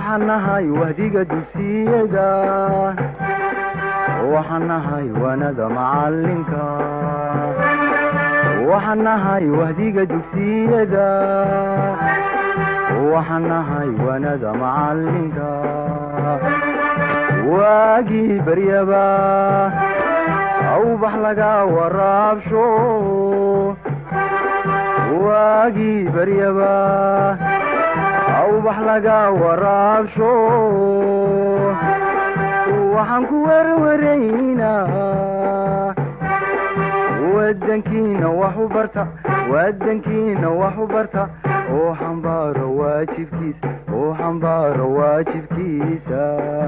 waxaan nahay wahdiga dugsiyada waxaan nahay waanada macalinka waxaan nahay wahdiga dugsiyada waxaan nahay waanada macalinka waagii baryaba awbax laga waraabsho waagii baryaba awbax laga waraabsho waxaan ku werwaraynaa wadankiina wax u barta wadankiina wax u barta oo xambaaro waajibkiisa oo xambaaro waajibkiisa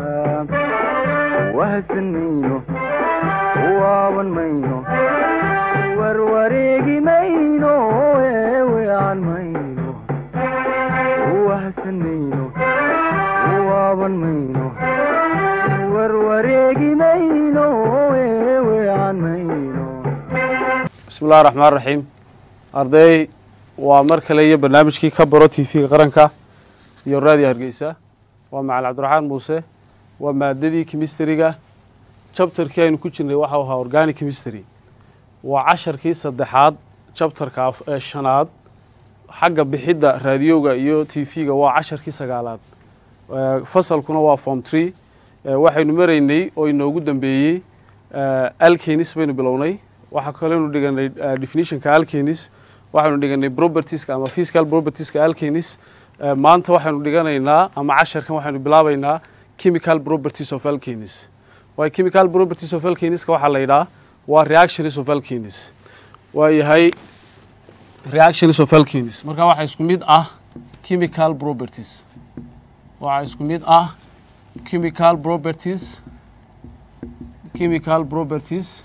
wahadsan mayno waaban mayno warwareegi mayno eewean mayno wahadsan mayno waaban mayno warwareegi mayno eewean mayno bismi illahi raxmaan raxiim arday waa mar kale iyo barnaamijkii ka baro t v-ga qaranka iyo raadiyo hargeysa waa macali cabdiraxmaan muuse waa maadadii chemistryga jabtarkii aynu ku jirnay waxau ahaa organic chemistry waa casharkii saddexaad jabtarka ee shanaad xagga bixidda raadiyowga iyo t v-ga waa casharkii sagaalaad fasalkuna waa form tree waxaynu maraynay oo inoogu dambeeyey alkenis baynu bilownay waxaa kaleynu dhiganay definitionka alkenis waxaynu dhiganay propertieska ama physical propertieska alkenis maanta waxaynu dhiganaynaa ama casharkan waxaynu bilaabaynaa chemical properties of alkenis waay chemical properties of alkeniska waxaa la yidhaha waa reactions of alkenis waa yahay reactions of alkenis marka waxaa isku mid ah chemical properties waxaa isku mid ah chemical properties chemical properties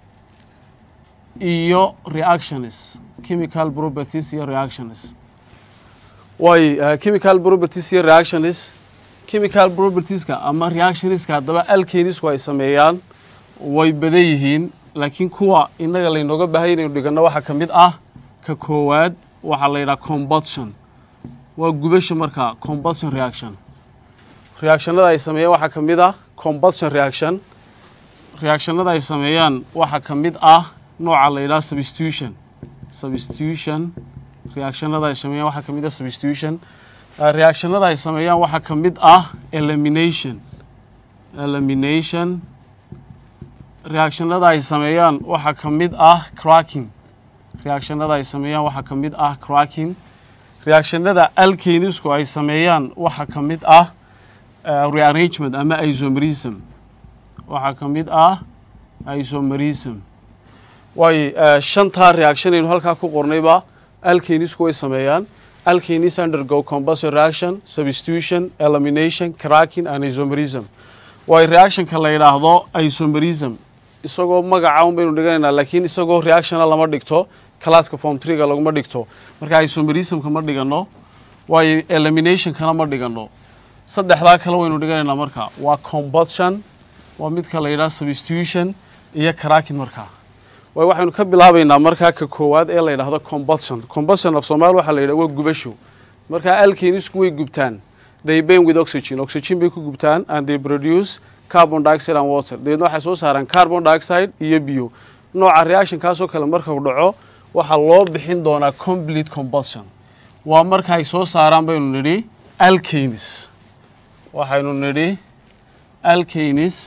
iyo reactions chemical properties iyo reactions way uh, chemical properties iyo reactions chemical propertieska ama reactionska haddaba alkenisku ay sameeyaan way badan yihiin laakiin kuwa innaga laynooga baahaya inaynu dhiganno waxaa ka mid ah ka koowaad waxaa la yidhaha combustion waa gubasha markaa combustion reaction reactionada ay sameeyaan waxaa ka mid ah combustion reaction reactionada ay sameeyaan waxaa ka mid ah nooca la yidhaha substitution substitution reactionada ay sameeyaan waxaa ka mid ah substitution reactionada ay sameeyaan waxaa ka mid ah elimination elimination reactionada ay sameeyaan waxaa ka mid ah cracking reactionada ay sameeyaan waxaa ka mid ah cracking reactionada alkenisku ay sameeyaan waxaa ka mid ah rearrangement ama isomerism waxaa ka mid ah isomerism waayo shantaa reaction aynu halkaa ku qornayba alkenisku way sameeyaan alkenis undergo combustion reaction substitution elimination cracking and isomerism waayo reactionka la yidhaahdo isomerism isagoo magaca un baynu dhiganaynaa laakiin isagoo reactiona lama dhigto classka form trega laguma dhigto marka isomerismka ma dhigano waayo eliminationkana ma dhigano saddexdaa kale waynu dhiganaynaa marka waa combustion waa midka la yidhaha substitution iyo cracking markaa waay waxaynu ka bilaabaynaa markaa ka koowaad ee la yidhaahdo combustion combustion af soomaali waxaa la yidhaha waa gubasho markaa alkenisku way gubtaan they burn with oxygen oxygen bay ku gubtaan and they produce carbon dioxide and water dabeedna waxay soo saaraan carbon dioxide iyo biyo nooca reactionkaasoo kale markau dhaco waxaa loo bixin doonaa complete combustion waa marka ay soo saaraan baynu nidhi alkenis waxaynu nidhi alkenis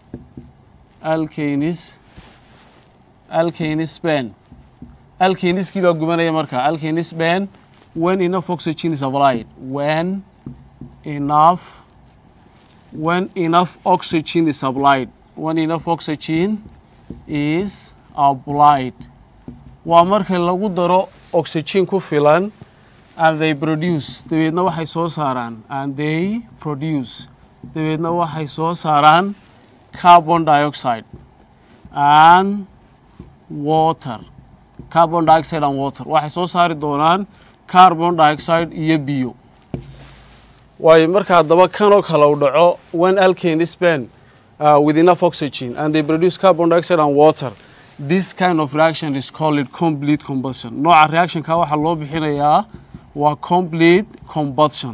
alkenis alkenis ben alkeniskii baa gubanaya marka alkenis ben when enough oxygen is applied when enough when enough oxygen is applied when enough oxygen is applied waa marka lagu daro oxygen ku filan and they produce dabeedna waxay soo saaraan and they produce dabeedna waxay soo saaraan carbon dioxide and water carbon dioxide and water waxay soo saari doonaan carbon dioxide iyo biyo waayo marka haddaba kanoo kale u dhaco when alkane span uh, with enough oxygen and they produce carbon dioxide and water this kind of reaction is called complete combustion nooca reactionka waxaa loo bixinayaa waa complete combustion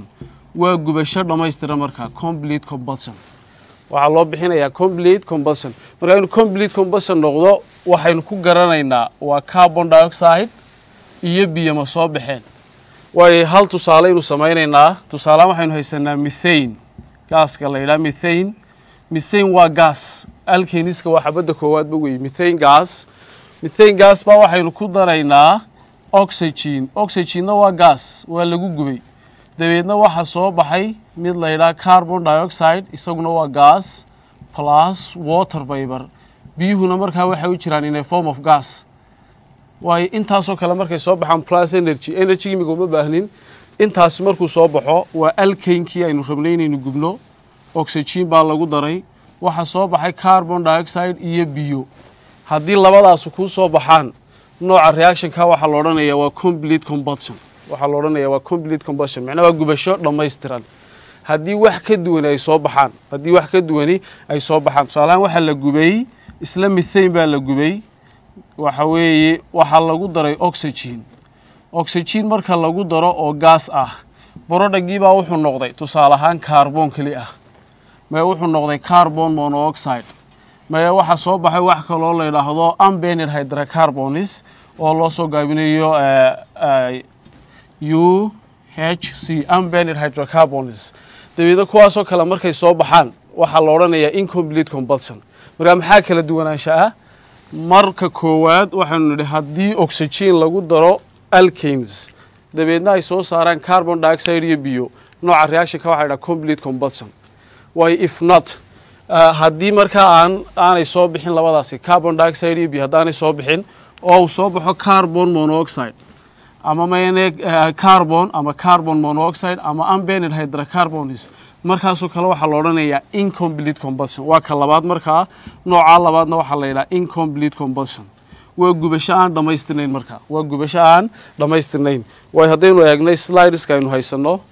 waa gubasho dhammaystira markaa complete combustion waxaa loo bixinayaa complete combustion marka inuu complete combustion noqdo waxaynu ku garanaynaa waa carbon dioxide iyo biyo ma soo baxeen waayo hal tusaale aynu samaynaynaa tusaalehaan waxaynu haysanaa mithane gaaska la yidhaha mithane mithane waa gas alkeniska waa xabadda koowaadba weeye mithane gas mithane gas baa waxaynu ku daraynaa oxygen oxygenna waa gas waa lagu gubay dabeedna waxaa soo baxay mid la yidhaha carbon dioxide isaguna waa gas plus water vapor biyuhuna markaa waxay u jiraan in a form of gas waayo intaasoo kale markay soo baxaan plus energy energy imiga uma baahnin intaasi markuu soo baxo waa alkeynkii aynu rabnay inaynu gubno oxygen baa lagu daray waxaa soo baxay carbon dioxide iyo biyo haddii labadaasu kuu soo baxaan nooca reactionka waxaa la odhanayaa waa complete combustion waxaa la odhanayaa waa complete combustion macnaha waa gubasho dhammaystiran haddii wax ka duwani ay soo baxaan haddii wax ka duwani ay soo baxaan tusaalahaan waxaa la gubay isla mithane baa la gubay waxa weeye waxaa lagu daray oxygen oxygen marka lagu daro oo gaas ah borodhagii baa wuxuu noqday tusaale ahaan carbon keli ah mae wuxuu noqday carbon monoxide mae waxaa soo baxay wax kaloo la yidhaahdo unbended hydrocarbonis oo loo soo gaabinayo u h c unbended hydrocarbonis dabeedna kuwaasoo kale markay soo baxaan waxaa la odhanayaa incomplete combustion markaa maxaa kala duwanaansha ah marka koowaad waxaynu nidhi haddii oxygen lagu daro alkanes dabeedna ay soo saaraan carbon dioxide iyo biyo nooca reactionka waxa la dhaha complete combustion waayo if not haddii markaa aan aanay soo bixin labadaasi carbon dioxide iyo biyo haddaanay soo bixin oo uu soo baxo carbon monoxide ama mayne carbon ama carbon monoxide ama unbended hydrocarbonis markaasoo kale waxaa la odhanayaa incomplete combustion waa ka labaad markaa noocaa labaadna waxaa la yidhaha incomplete combustion waa gubasho aan dhammaystirnayn markaa waa gubasho aan dhammaystirnayn waayo haddaynu eegnay slideska aynu haysanno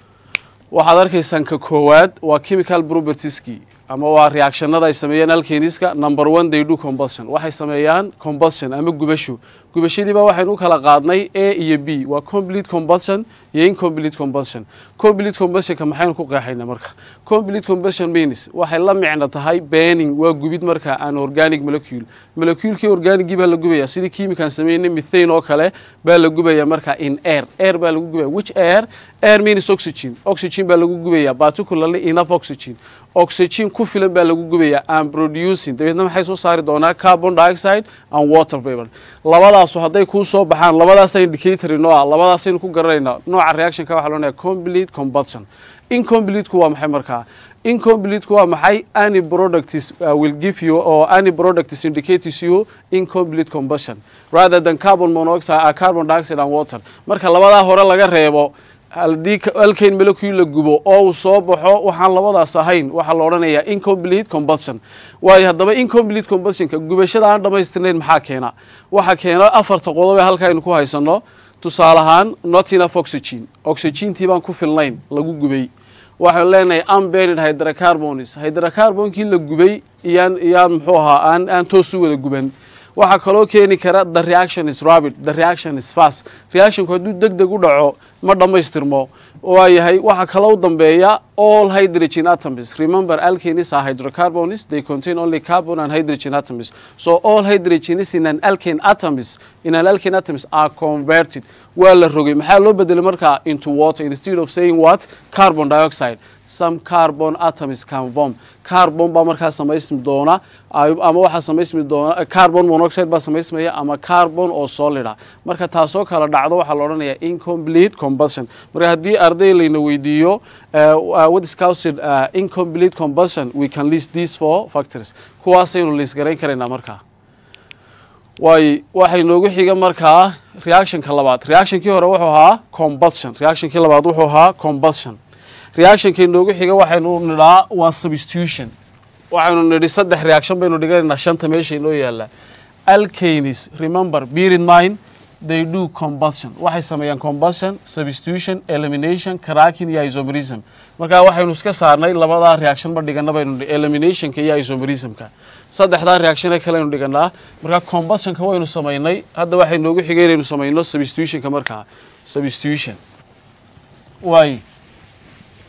waxaad arkaysaan ka koowaad waa chemical propertieski ama waa reactionada ay sameeyaan alkeniska number one they do combustion waxay sameeyaan combustion ama gubasho gubashadiiba waxaynu u kala qaadnay a iyo b waa complete combustion iyo incomplete combustion complete combustionka maxaynu ku qeexaynaa marka complete combustion means waxay la micno tahay burning waa gubid marka an organic molecule moleculekii organicgii baa la gubaya sidii chemican sameynay mithane oo kale baa la gubaya marka in air air baa lagu gubaya which air air means oxygen oxygen baa lagu gubaya particularly enough oxygen oxygen ku filan baa lagu gubaya and producing dabeedna maxay soo saari doonaa carbon dioxide and water vapor labadaasu hadday kuu soo baxaan labadaasa indicator noo ah labadaasaynu ku garanaynaa nooca reactionka waxa loonaya complete combustion incompleteku waa maxay markaa incompleteku waa maxay any products uh, will give you or any products indicates you incomplete combustion rather than carbon monoxide uh, carbon dioxide and water marka labadaa hore laga reebo haddii alkane molecule la gubo oo uu soo baxo waxaan labadaas ahayn waxaa la odhanayaa incomplete combustion waayo haddaba incomplete combustionka gubashada aan dhammaystirnayn maxaa keena waxaa keena afarta qodob ee halka aynu ku haysanno tusaale ahaan not enough oxygen oxygentii baan ku filnayn lagu gubay waxaynu leenahay unbended hydrocarbonis hydrocarbonkii la gubay iyaan iyaan muxuu ahaa aan aan toos u wada guban waxaa kaloo keeni kara the reaction is rapid the reaction is fast reactionku hadduu deg deg u dhaco ma dhammaystirmo waayahay waxaa kaloo dambeeya all hydrogen atoms remember alkanes are hydrocarbons they contain only carbon and hydrogen atoms so all hydrogens in an alkane atoms in an alkane atoms are converted waa la rogay maxaa loo bedelay markaa into water instead of saying what carbon dioxide some carbon atoms can form carbon baa markaa samaysmi doona ama waxaa samaysmi doona carbon monoxide baa samaysmaya ama carbon oo solida marka taasoo kala dhacdo waxaa la odhanayaa incomplete combustion marka haddii arday layna weydiiyo what is caused uh, incomplete combustion we can list these four factors kuwaasaynu list garayn karaynaa markaa waayo waxay noogu xiga markaa reactionka labaad reactionkii hore wuxuu ahaa combustion reactionkii labaad wuxuu ahaa combustion reactionkii noogu xiga waxaynu nidhaa waa substitution waxaynu nidhi saddex reaction baynu dhiganaynaa shanta meesha inoo yaalla alkanes remember bear in mind they do combustion waxay sameeyaan combustion substitution elimination cracking iyo isomerism markaa waxaynu iska saarnay labadaa reaction ma dhigana baynu nidhi eliminationka iyo isomerismka saddexdaa reactione kaleynu dhiganaa markaa combustionka waynu samaynay hadda waxay noogu xigay inaynu samayno substitutionka markaa substitution waay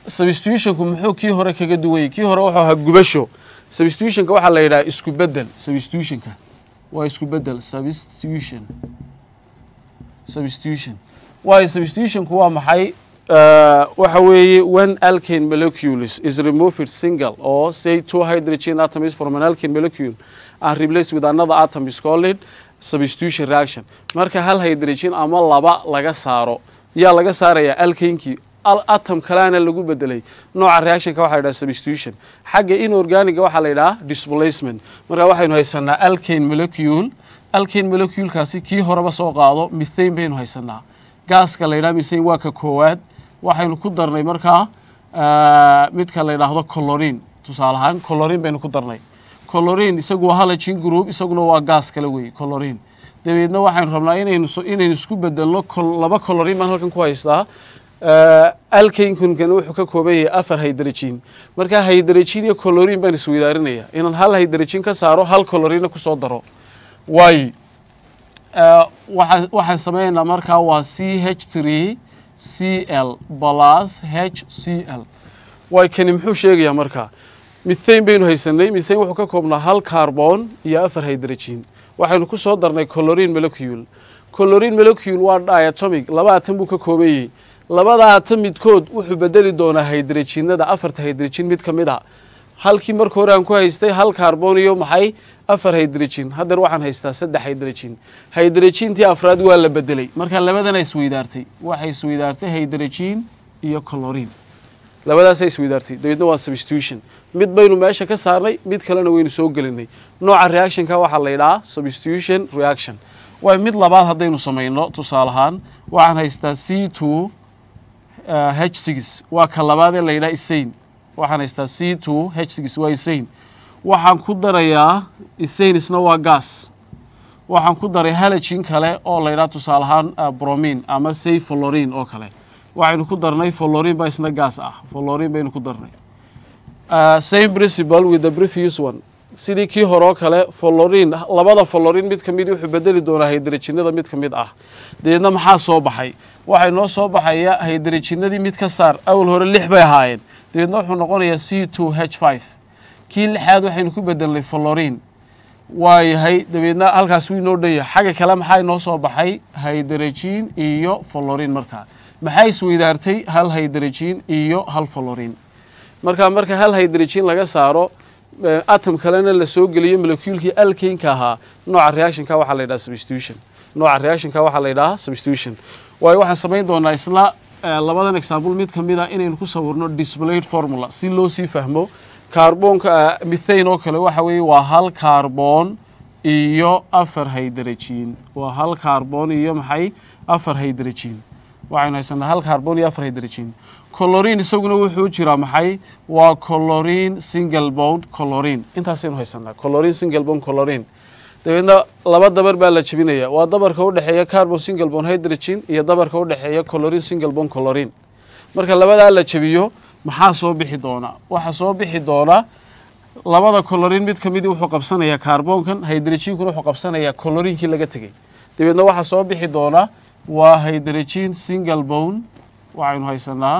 substitutionku muxuu kii hore kaga duwayay kii hore wuxuu ahaa gubasho substitutionka waxaa la yidhaha isku bedel substitutionka waa isku bedel substitution substitution waayo substitutionku waa maxay Uh, waxa weeye when alkane molecules is removed single or say two hydrogen atoms from an alkane molecule and replaced with another atom is called substitution reaction marka hal hydrogen ama laba laga saaro yaa laga saaraya alkanekii atom kalena lagu bedelay nooca reactionka waxa la yidhaha substitution xagga inorganiga waxaa la yidhaha displacement marka waxaynu haysanaa alkane molecule alkane moleculekaasi kii horeba soo qaado mithane baynu haysanaa gaaska la yidhaha mithane waa ka koowaad waxaynu ku darnay markaa midka la yidhaahdo colorin tusaale ahaan colorin baynu ku darnay colorin isagu waa halagin group isaguna waa gaas kale weeye colorin dabeedna waxaynu rabnaa inaynu inaynu isku bedelno laba colorin baan halkan ku haystaa alkankunkana wuxuu ka kooban yahay afar hydrogen marka hydrogen iyo colorin baan isweydaarinaya inaan hal hydrogen ka saaro hal colorina kusoo daro waayo waxaan sameynaynaa markaa waa c h tree c l plus h c l waay kani muxuu sheegayaa markaa mithane baynu haysanay mithane wuxuu ka koobnaa hal carbon iyo afar hydrogen waxaynu ku soo darnay colorin molecule colorin molecule waa diatomic laba atom buu ka kooban yahay labada atom midkood wuxuu bedeli doonaa hydrogenada afarta hydrogen mid ka mid a halkii marka hore aan ku haystay hal carbon iyo maxay afar hydrogen haddeer waxaan haystaa saddex hydrogen hydrogentii afraad waa la bedelay marka labadana isweydaartay waxay isweydaartay hydrogen iyo colorin labadaasa isweydaartay dabeedna waa substitution mid baynu meesha ka saarnay mid kalena waynu soo gelinay nooca reactionka waxaa la yidhahaa substitution reaction waay mid labaad haddaynu samayno tusaale ahaan waxaan haystaa c two h six waa ka labaad ee la yidhaha isain waxaan haystaa c two h six waa isain waxaan ku darayaa isainisna waa gas waxaan ku daray halagin kale oo la yidhaha tusaale ahaan bromin ama say folorin oo kale waxaynu ku darnay folorin baa isna gas ah folorin baynu ku darnay same principle with the previous one sidii kii hore oo kale folorin labada folorin mid ka mid wuxuu bedeli doonaa hydrogenada mid ka mid ah dabeedna maxaa soo baxay waxay noo soo baxaya hydrogenadii mid ka saar awal hore lix bay ahaayeen dabeedna wuxuu noqonayaa c two h five kii lixaad waxaynu ku bedelnay folorin waa yahay dabeedna halkaas wuu inoo dhan yahay xagga kale maxaa inoo soo baxay hydrogen iyo folorin markaa maxaa isweydaartay hal hydrogen iyo hal folorin marka marka hal hydrogen laga saaro atom kalena la soo geliyo molecuulkii alkaneka ahaa nooca reactionka waxaa la yidhaha substitution nooca reactionka waxaa la yidhaha substitution waayo waxaan samayn doonaa isla labadan example mid ka mid a inaynu ku sawirno displayed formula si loo sii fahmo carbonka mithane oo kale waxa weeye waa hal carbon iyo afar hydrogen waa hal carbon iyo maxay afar hydrogen waxaynu haysanaa hal carbon iyo afar hydrogen colorin isaguna wuxuu jiraa maxay waa colorin single bond colorin intaasaynu haysanaa colorin single bond colorin dabeedna laba dabar baa la jebinaya waa dabarka u dhexeeya carbon single bond hydrogen iyo dabarka u dhexeeya colorin single bond colorin marka labadaa la jebiyo maxaa soo bixi doona waxaa soo bixi doona labada colorin mid ka midi wuxuu qabsanayaa carbonkan hydrogenkuna wuxuu qabsanayaa colorinkii laga tegey dabeedna waxaa soo bixi doona waa hydrogen single bone waxaynu haysanaa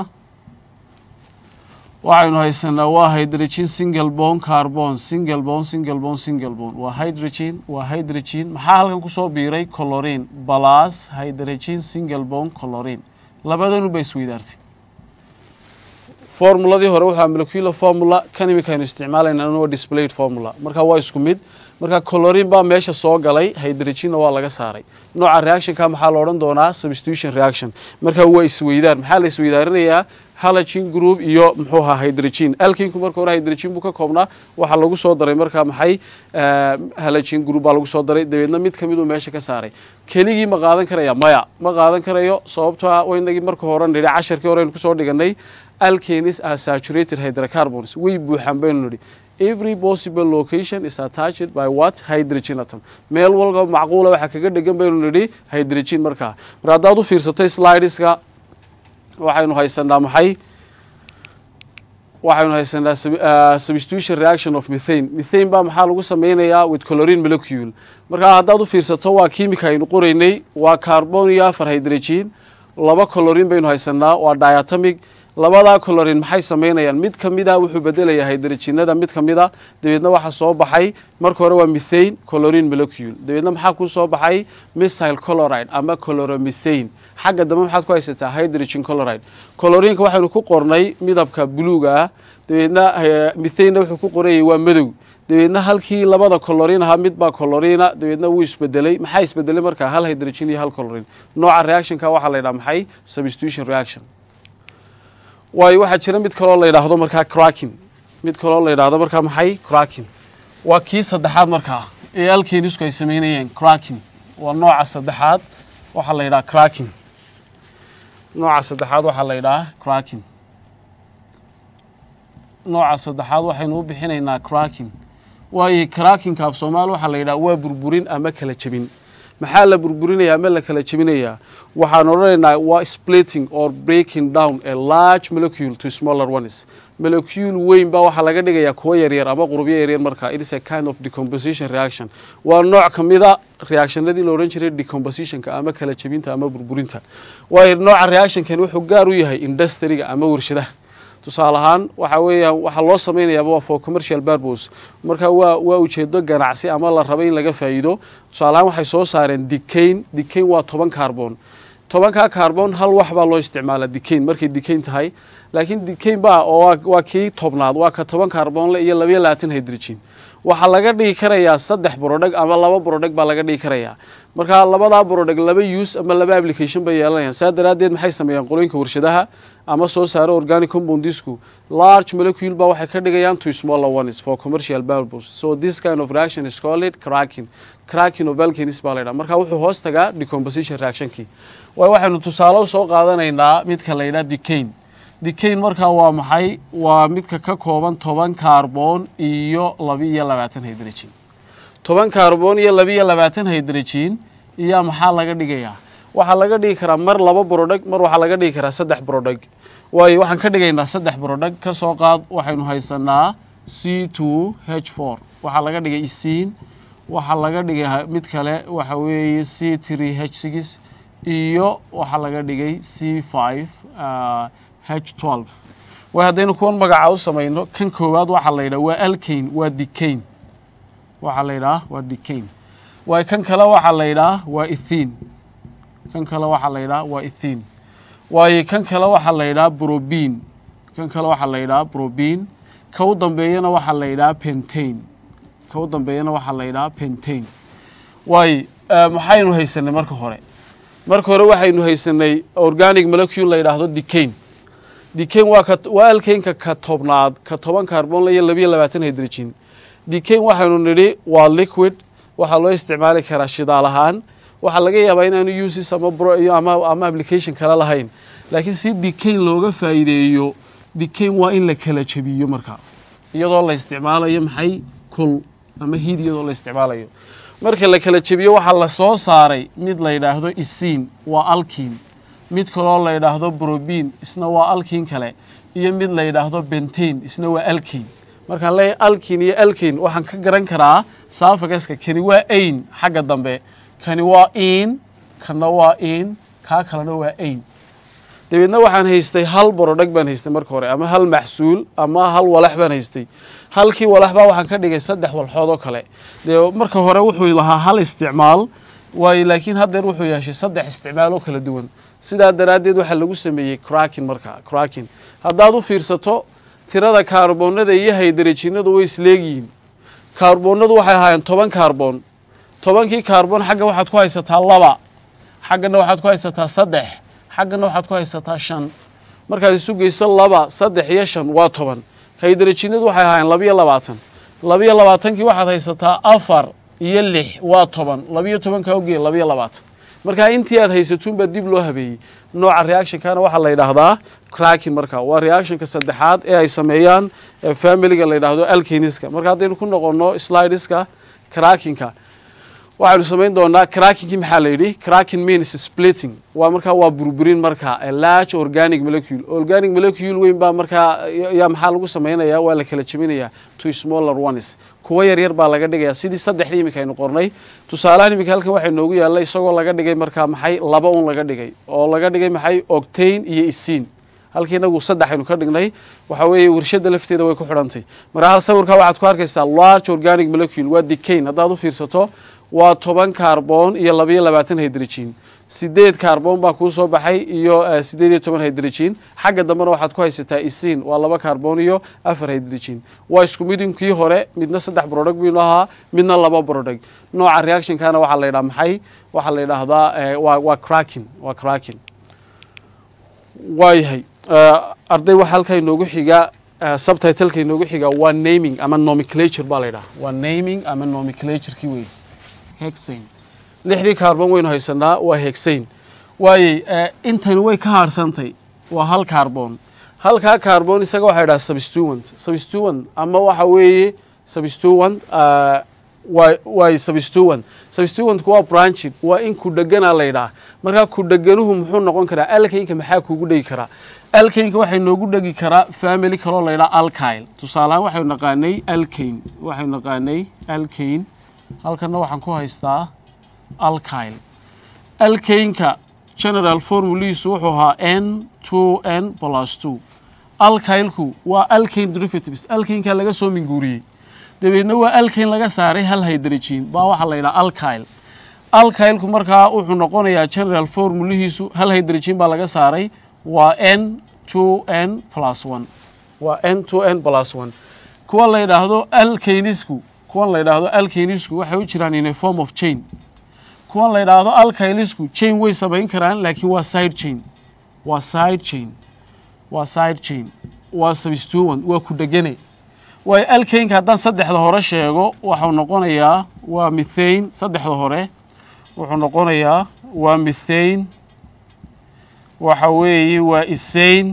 waxaynu haysanaa waa hydrogen single bone carbon single bone single bone single bone waa hydrogen waa hydrogen maxaa halkan kusoo biiray colorin plus hydrogen single bone colorin labadanu ba isweydaartay formuladii hore waxaa molecular formula kan imika aynu isticmaalayna waa displayed formula marka waa isku mid marka colorin baa meesha soo galay hydrogenna waa laga saaray nooca reactionka maxaa la odhan doonaa substitution reaction marka waa isweydaar maxaa la isweydaarinayaa halogen group iyo muxuu ahaa hydrogen alkinku marka hore hydrogen buu ka koobnaa waxaa lagu soo daray marka maxay halogen group baa lagu soo daray dabeedna mid kamid uu meesha ka saaray keligii ma qaadan karaya maya ma qaadan karayo sababtoo ah waynagii marka hore nidhi casharkii hore aynu kusoo dhiganay alkanis are saturated hydrocarbons way buuxaan baynu nidhi every possible location is attached by what hydrogen atom meel walba macquula waxaa kaga dhegan baynu nidhi hydrogen markaa mar haddaad u fiirsato slideska waxaynu haysanaa maxay waxaynu haysanaa substitution reaction of methane methane baa maxaa lagu sameynayaa with colorin molecule markaa haddaad u fiirsato waa kimika aynu qoraynay waa carbon iyo afar hydrogen laba colorin baynu haysanaa waa diatomic labadaa colorin maxay samaynayaan mid ka mid a wuxuu bedelayaa hydrogenada mid ka mid a dabeedna waxaa soo baxay marka hore waa methane colorin molecule dabeedna maxaa ku soo baxay missile coloride ama coloromethane xagga dambe maxaad ku haysataa hydrogen coloride colorinka waxaynu ku qornay midabka buluuga ah dabeedna methanena wuxuu ku qorayay waa madow dabeedna halkii labada colorin ahaa mid baa colorina dabeedna wuu isbedelay maxaa isbedelay markaa hal hydrogen iyo hal colorin nooca reactionka waxaa la yidhaha maxay substitution reaction waayo waxaa jira mid kaloo la yidhaahdo markaa cracking mid kaloo la yidhaahdo markaa maxay cracking waa kii saddexaad markaa ee alkenisku ay samaynayeen cracking waa nooca saddexaad waxaa la yidhaha cracking nooca saddexaad waxaa la yidhaha cracking nooca saddexaad waxaynu u bixinaynaa cracking waayo crackinka af soomaali waxaa la yidhaha waa burburin ama kala jebin maxaa la burburinaya ama la kala jebinayaa waxaan odhanaynaa waa splitting or breaking down a large molecule to smaller ones molecule weyn baa waxaa laga dhigayaa kuwa yaryar ama qurubyo yaryar marka it is a kind of decomposition reaction waa nooc ka mida reactionadii la odhan jiray decompositionka ama kala jebinta ama burburinta waayo nooca reactionkan wuxuu gaar u yahay industriga ama warshadaha tusaale ahaan waxa weeyaan waxaa loo samaynayaaba waa for commercial purpose marka waa waa ujeedo ganacsi ama la rabo in laga faa'iido tusaale ahaan waxay soo saareen dicain dicain waa toban carbon tobankaa carbon hal wax baa loo isticmaala dicain markay dicain tahay laakiin dicain baa oo waa kii tobnaad waa ka toban carbonle iyo labayo labaatan hydrogen waxaa laga dhigi karayaa saddex brodheg ama laba brodheg baa laga dhigi karayaa marka labadaa brodheg laba use ama laba application bay yeelanayaan saa daraaddeed maxay sameeyaan qolooyinka warshadaha ama soo saaro organic compoundisku large molecule ba waxay ka dhigayaan to smaller ones for commercial purpose so this kind of reaction is called cracking cracking of alkanis baa la yidhaha marka wuxuu hoos tagaa decomposition reactionkii waay waxaynu tusaale usoo qaadanaynaa midka la yidhaha dicain dicain markaa waa maxay waa midka ka kooban toban carbon iyo labi-iyo labaatan hydrogen toban carbon iyo labi-iyo labaatan hydrogen iyaa maxaa laga dhigayaa waxaa laga dhigi karaa mar laba brodheg mar waxaa laga dhigi karaa saddex brodheg waayo waxaan ka dhigaynaa saddex brodheg ka soo qaad waxaynu haysanaa c two h four waxaa laga dhigay isiin waxaa laga dhigay mid kale waxa weeye c three h six iyo waxaa laga dhigay c five h twelve way haddaynu kuwan magaca u samayno kan koowaad waxaa la yidhaha waa alkane waa dicain waxaa la yidhaha waa dicain waayo kan kale waxaa la yidhaha waa ethin kan kale waxaa la yidhaha waa ethin waayo kan kale waxaa la yidhaha brobin kan kale waxaa la yidhaha brobin ka u dambeeyana waxaa la yidhaha pentain ka u dambeeyana waxaa la yidhaha pentain waayo maxaynu haysanay marka hore marka hore waxaynu haysanay organic molecule la yidhaahdo dicain dicain waa ka waa alkaynka ka tobnaad ka toban carbonle iyo labiyo labaatan hydrogen dicain waxaynu nidhi waa liquid waxaa loo isticmaali karaa shidaal ahaan waxaa laga yaabaa inaanu uses ama ama ama application kale lahayn laakiin si dicain looga faa'iideeyo dicain waa in la kala jebiyo markaa iyadoo la isticmaalayo maxay kul ama hid iyadoo la isticmaalayo marka la kala jebiyo waxaa la soo saaray mid la yidhaahdo isiin waa alkin mid kaloo la yidhaahdo brobin isna waa alkin kale iyo mid la yidhaahdo bentain isna waa alkin markaan leeyahay alkin iyo alkin waxaan ka garan karaa saafagaska kani waa ain xagga dambe kani waa in kana waa in kaa kalena waa ain dabeedna waxaan haystay hal borodheg baan haystay marka hore ama hal maxsuul ama hal walax baan haystay halkii walax baa waxaan ka dhigay saddex walxood oo kale dee marka hore wuxuu lahaa hal isticmaal waayo laakiin haddeer wuxuu yeeshay saddex isticmaal oo kala duwan sidaa daraaddeed waxaa lagu sameeyey cracking markaa cracking haddaad u fiirsato tirada kaarboonada iyo haydarejinadu way isleegyihiin kaarboonadu waxay ahaayeen toban kaarboon tobankii kaarboon xagga waxaad ku haysataa laba xaggana waxaad ku haysataa saddex xaggana waxaad ku haysataa shan markaad isu geyso laba saddex iyo shan waa toban haydarejinadu waxay ahaayeen labiyo labaatan labiyo labaatankii waxaad haysataa afar iyo lix waa toban labiyo tobankaa ogeya labiyo labaatan markaa intii aad haysatuunbaa dib loo habeeyey nooca reactionkana waxaa la yidhaahdaa cracking marka waa reactionka saddexaad ee ay sameeyaan familiga la yidhaahdo alkaniska marka haddaynu ku noqono slideska crackingka waxaynu samayn doonaa crackingkii maxaa la yidhi cracking means splitting waa markaa waa burburin marka a large organic molecule organic molecule weyn baa markaa yaa maxaa lagu samaynayaa waa la kala jebinayaa to smaller ones kuwa yaryar baa laga dhigayaa sidii saddexdii iminka aynu qornay tusaalahan iminka halkan waxay noogu yaalla isagoo laga dhigay markaa maxay laba un laga dhigay oo laga dhigay maxay octane iyo isiin halkii inagu saddex aynu ka dhignay waxa weeye warshadda lafteeda way ku xidhantay marka hal sawirka waxaad ku arkaysaa large organic molecule waa decain haddaad u fiirsato waa toban carbon iyo labayo labaatan hydrogen sideed carbon baa kuu soo baxay iyo eh, sideed iyo toban hydrogen xagga dambena waxaad ku haysataa isin waa laba carbon iyo afar hydrogen waa isku midinkii hore midna saddex product buu ahaa midna laba product nooca reactionkana waxaa la yidhaha maxay waxaa la yidhaahdaa eh, waa waa cracking waa cracking waayahay Eh, arday waxa halkaa inoogu xiga eh, subtitleka inoogu xiga waa naming ama nomenclature baa la yidhaha waa naming ama nomenclatureki wey hexane lixdii carbon waynu haysanaa waa hexane waayey eh, intani way ka harsantay waa hal carbon halkaa carbon isaga waxaa yidhaha substituent substituent ama waxa weeye substituent uh, waa waa substituent substituentku waa branching waa in ku dheganaa la yidhaha markaa ku dheganuhu muxuu noqon karaa alkaynka maxaa kugu dhegi karaa alkaynka waxay noogu dhegi karaa family kaloo la yidhaha alkyle tusaalehaan waxaynu naqaanay alkane waxaynu naqaanay alkane halkanna waxaan ku haystaa alkyle alkaynka general formulihiisu wuxuu ahaa n two n plus two alkylku waa alkane derivatives alkaynka laga soo minguuriyey dabeedna waa alkane laga saaray hal hydrogen baa waxaa la yidhaha alkyle alkylku markaa wuxuu noqonayaa general formulihiisu hal hydrogen baa laga saaray waa n two n plus one waa n two n plus one kuwa la yidhaahdo alkanisku kuwan la yidhaahdo alkanisku waxay u jiraan in a form of chain kuwan la yidhaahdo alkylisku chain way samayn karaan laakiin waa side chain waa side chain waa side chain waa substituent waa ku dhegane waayo alkaynka haddaan saddexda hore sheego waxau noqonayaa waa mithane saddexda hore wuxuu noqonayaa waa mithane waxa weeye waa isane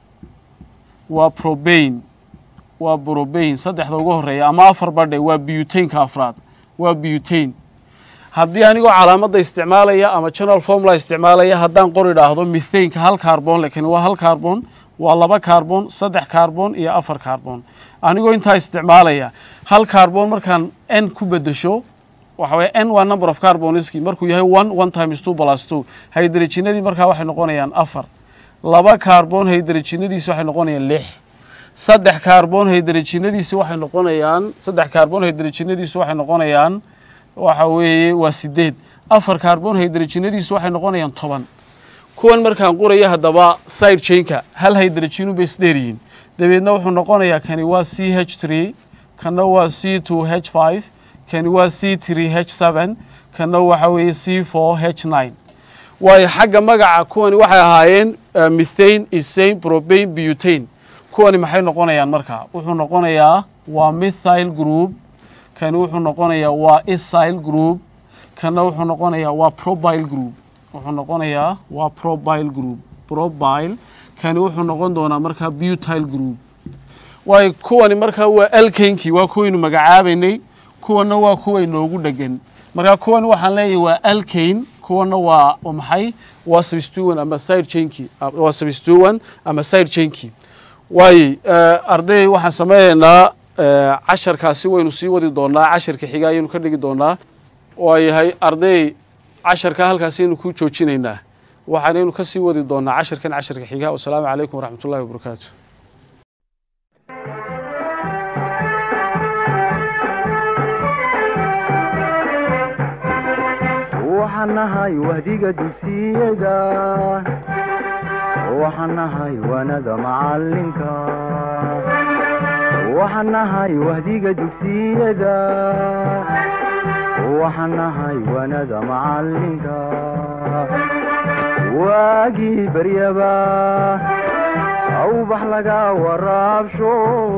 waa probane waa brobane saddexda ugu horeeya ama afar badhe waa butaneka afraad waa butane haddii anigoo calaamadda isticmaalaya ama general formula isticmaalaya haddaan qor idhaahdo mithaneka hal carbon lakin waa hal carbon waa laba carbon saddex carbon iyo afar carbon anigoo intaa isticmaalaya hal carbon markaan n ku bedesho waxa weye n waa number of carboniski markuu yahay one one times two plus two hydrogenadii markaa waxay noqonayaan afar laba carbon hydrogenadiisi waxay noqonayaan lix saddex carbon hydrogenadiisi waxay noqonayaan saddex carbon hydrogenadiisi waxay noqonayaan waxa weeye waa sideed afar carbon hydrogenadiisu waxay noqonayaan toban kuwan markaan qoraya haddaba side chainka hal hydrogenu bay isdheeryihiin dabeedna wuxuu noqonayaa kani waa c h three kana waa c two h five kani waa c three h seven kana waxa weeye c four h nine waayo xagga magaca kuwani waxay ahaayeen uh, mithane isane probane butane kuwani maxay noqonayaan markaa wuxuu noqonayaa waa mithyl group kani wuxuu noqonayaa waa isyl group kana wuxuu noqonayaa waa probile group wuxuu noqonayaa waa probile group probile kani wuxuu noqon doonaa markaa butyl group waayo kuwani markaa waa alkankii waa kuwaynu magacaabaynay kuwana waa kuway noogu dhegan markaa kuwani waxaan leeyahay waa alkane kuwana waa maxay waa substituent ama side chainkii waa substituent ama side chainkii waaye arday waxaan sameynaynaa casharkaasi waynu sii wadi doonaa casharka xiga ayaynu ka dhigi doonaa waa yahay arday casharka halkaasi aynu ku joojinaynaa waxaanaynu ka sii wadi doonaa casharkan casharka xiga wasalaamu calaykum waraxmat ullahi wabarakaatu waxaan nahay wahdiga dugsiyada waxaan nahay wanada macalinka waxaan nahay wahdiga dugsiyada waxaan nahay wanada macalinka waagii baryaba awbax laga waraabsho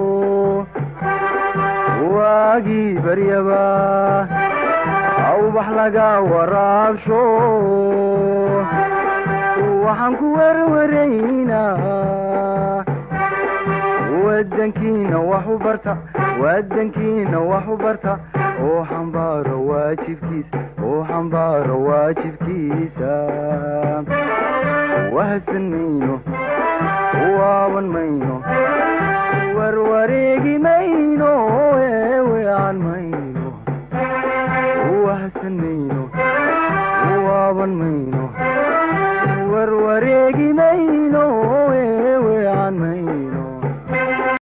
waagii baryaba awbax laga waraabsho waxaan ku werwaraynaa wadankiina wax u barta wadankiina wax u barta oo xambaaro waajibkiisa oo xambaaro waajibkiisa wahadsan mayno waaban mayno warwareegi mayno eewean mayno wahadsan mayno waaban mayno warwareegi mayno